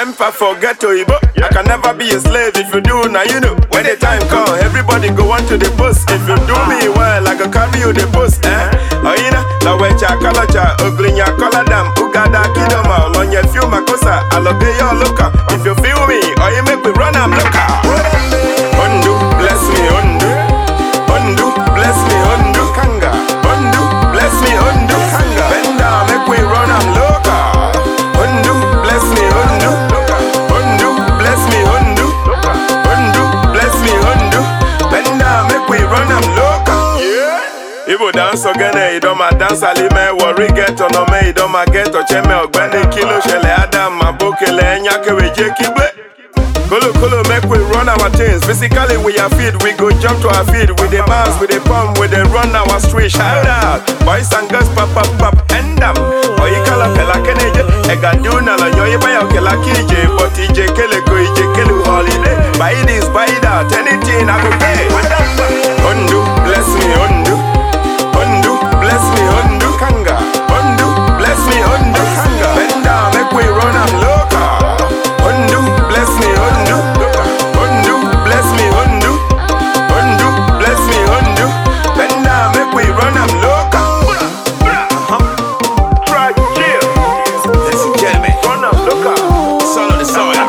temper, forget to Ibo. I can never be a slave if you do, now you know. When the time come, everybody go on to the post. If you do me well, I go carry you the post, eh? Oh, you know, la wecha kalacha, uglinya koladam, ugada kidoma, on your few makosa, alobe your looker. If you feel me, or you make me run, I'm looker. Undo, bless me, undo. Undo, bless me, undo. Kanga. Undo, bless me, undo. Kanga. Bend down, make we run, I'm loca. Undo, bless me, undo. Undo, bless me, undo. Undo, bless me, undo. Bend down, make we run, I'm loca. Yeah. Ibo dance ogene idoma dance alime worry get on me idoma get ocheme ogbeni kilo shele adam mabokele enya keweje kigbe Kolo kolo make we run our things. Physically we are fit, we go jump to our feet. With the bounce, with the pump, with the run our street. Shout out, boys and girls, pop pop pop, end up. Oyi kala pela keneje, ega do na la nyoye baya kela kije, but ije kele go ije kele holiday. Buy this, buy that, anything I go pay. Undo, bless me, undo, undo, bless me, undo, kanga, undo, bless me, undo, kanga. Bend down, make we run, I'm loca. Undo, bless me, undo, undo, bless me, undo, undo, bless me, undo. Bend down, make we run, I'm loca. Uh-huh. Try chill. Ladies and gentlemen, run, I'm loca. Solo the soil.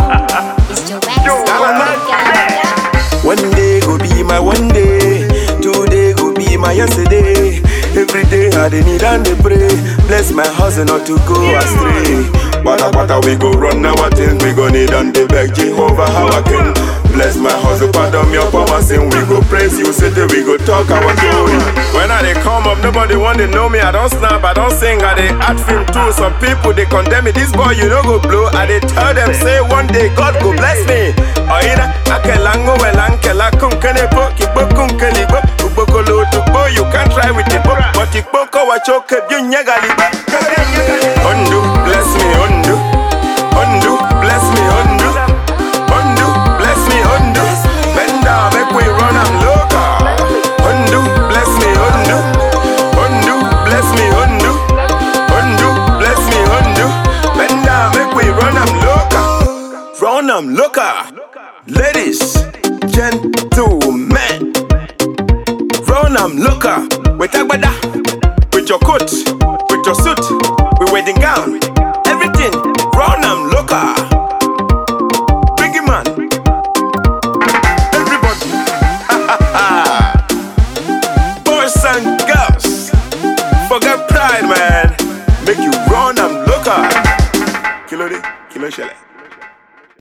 One day go be my one day, today go be my yesterday. Every day I dey need and dey pray, bless my hustle not to go astray. Bata bata we go run our things, we go need and dey beg Jehovah how I can. Bless my hustle, pardon your power sin. We go praise you, say that we go talk our story. When I dey come up, nobody want to know me. I don't snap, I don't sing, I dey act film too. Some people they condemn me. This boy you no go blow. I dey tell them say one day God go bless me. Oina akelango welankela kunkene po kipo kunkeli bo ubokolo tukbo you can try with it bo but ikpo ko wachoke bi nyagali bo. Undo bless me undo undo bless me undo undo bless me undo bend down make we run am loca. Undo bless me undo undo bless me undo undo bless me undo bend down make we run am loca. Run am loca. Ladies, gentlemen, run am loca. With agbada, with your coat, with your suit, with wedding gown, everything. Run am loca. Biggie man, everybody. Boys and girls, forget pride, man. Make you run am loca. Kilo de, kilo shele.